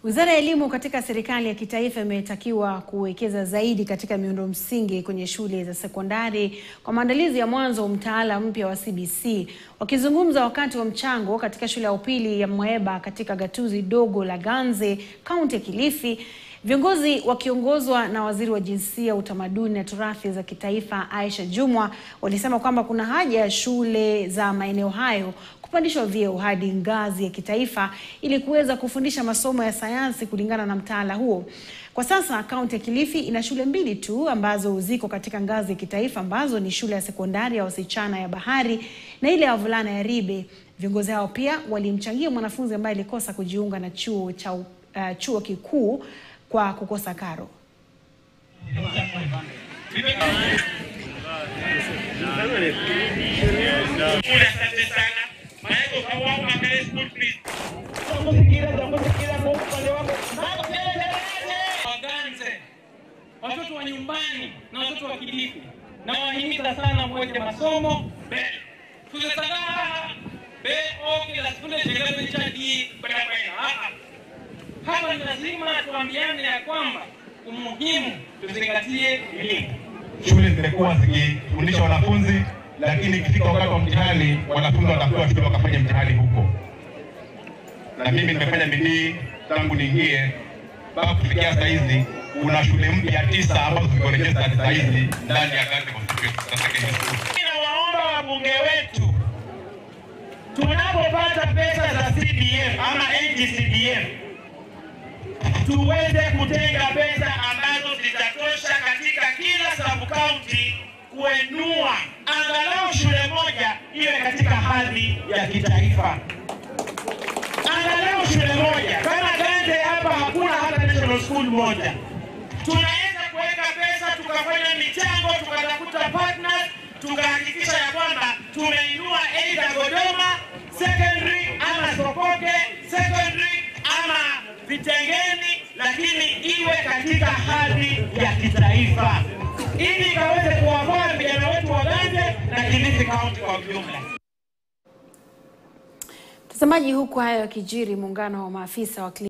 Wizara ya Elimu katika serikali ya kitaifa imetakiwa kuwekeza zaidi katika miundo msingi kwenye shule za sekondari kwa maandalizi ya mwanzo wa mtaala mpya wa CBC. Wakizungumza wakati wa mchango katika shule ya upili ya Mweba katika gatuzi dogo la Ganze, kaunti ya Kilifi, viongozi wakiongozwa na waziri wa jinsia, utamaduni na turathi za kitaifa Aisha Jumwa walisema kwamba kuna haja ya shule za maeneo hayo kupandishwa vyeo hadi ngazi ya kitaifa ili kuweza kufundisha masomo ya sayansi kulingana na mtaala huo. Kwa sasa kaunti ya Kilifi ina shule mbili tu ambazo ziko katika ngazi ya kitaifa ambazo ni shule ya sekondari ya wasichana ya Bahari na ile ya wavulana ya Ribe. Viongozi hao pia walimchangia mwanafunzi ambaye alikosa kujiunga na chuo cha uh, chuo kikuu kwa kukosa karo. Asante sana. Maana kwa wao makale school fees. Waganze, watoto wa nyumbani na watoto wa Kilifi, na wahimiza sana mweke masomo mbele. Tuzesagaa be oke la skule chegeze chadi barabara. Hapa ni lazima tuambiane ya kwamba umuhimu tuzingatie elimu. Shule zimekuwa zikifundisha wanafunzi, lakini ikifika wakati wa mtihani wanafunzi watapewa shule wakafanya mtihani huko. Na mimi nimefanya bidii tangu niingie mpaka kufikia saa hizi, kuna shule mpya tisa ambazo ziko registered saa hizi ndani ya Ganze Constituency Secondary School. Nawaomba wabunge wetu tunapopata pesa za CDF ama NGCDF tuweze kutenga pesa ambazo zitatosha katika kila sub county kuenua angalau shule moja iwe katika hadhi ya kitaifa, angalau shule moja. Kama Ganze hapa hakuna hata national school moja, tunaweza kuweka pesa tukafanya michango tukatafuta partners tukahakikisha ya kwamba tumeinua aidha Godoma secondary ama Sokoke secondary ama Vitengeni, lakini iwe katika hadhi ya kitaifa ili ikaweze kuwaokoa vijana wetu wa Ganze na Kilifi County kwa ujumla. Mtazamaji, huku hayo yakijiri, muungano wa maafisa wa